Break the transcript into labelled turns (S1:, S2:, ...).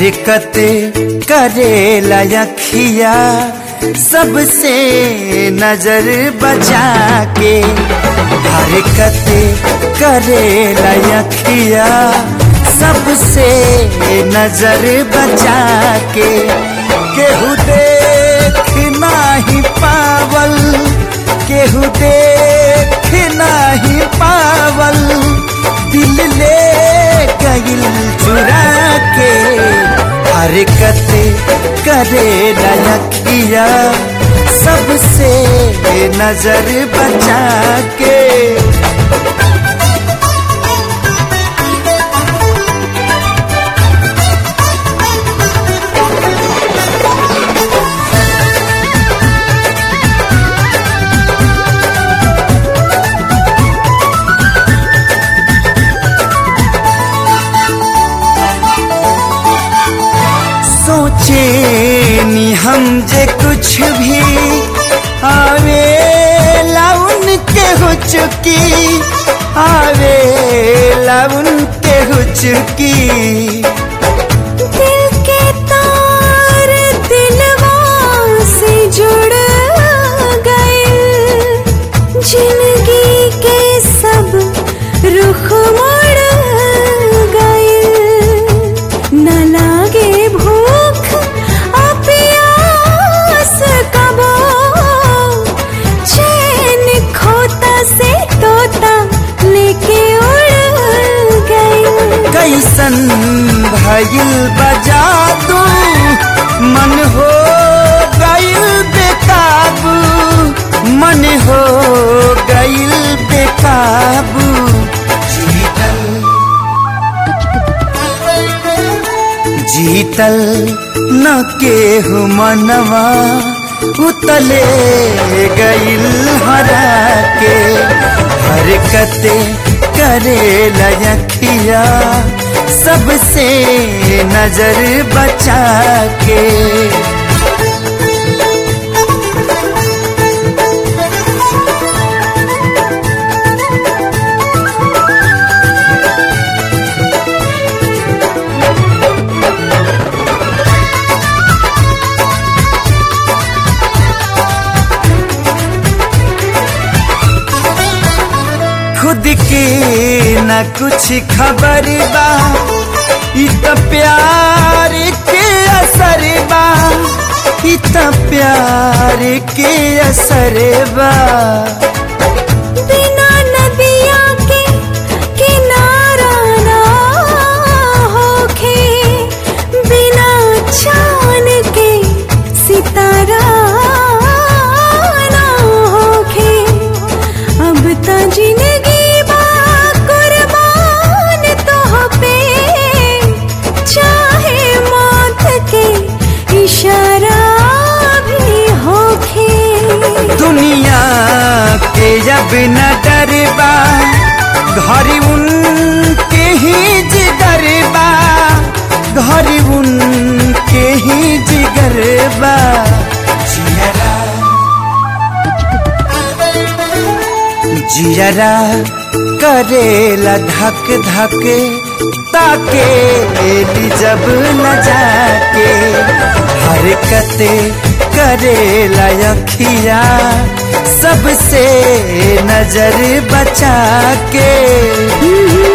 S1: हरकत करे लखिया सबसे नजर बचा के हरकत करे लखिया सबसे नजर बचा के केहू देख नाही पावल केहू देख नाही पावल दिल ले गइल चुरा के हरकत करे लखिया सबसे नजर बचा के सोचे नी हम जे कुछ भी आवे लाउन के हो चुकी आवे लाउन के हो चुकी
S2: दिल के तार दिलवा से जुड़ गए जिंदगी के सब रुख मुड़ गए न लागे भूख आ प्यास कबो चैन खोता से तोता लेके उड़ गए
S1: कैसन भइल बजा दू मन हो गइल बेकाबू मन हो गइल बेकाबू जीतल जीतल न केहू मनवा उतले गइल हरा के हरकत करे लयखिया सबसे नजर बचा के खुद के न कुछ खबर बा इ त प्यार के असर बा इ त प्यार के असर बा
S2: बिना नदिया के किनारा ना होखे बिना चांद के सितारा ना होखे अब त जिंदगी बा कुर्बान तोह पे चाहे मौत के इशारा भी होखे
S1: दुनिया के जब न डरबा घर उनके ही जिगर बा घर उनके ही जिगर बा जियरा जियरा करेला धक धक ताके ली जब न जाके हरकत करेला अखिया सबसे नजर बचा के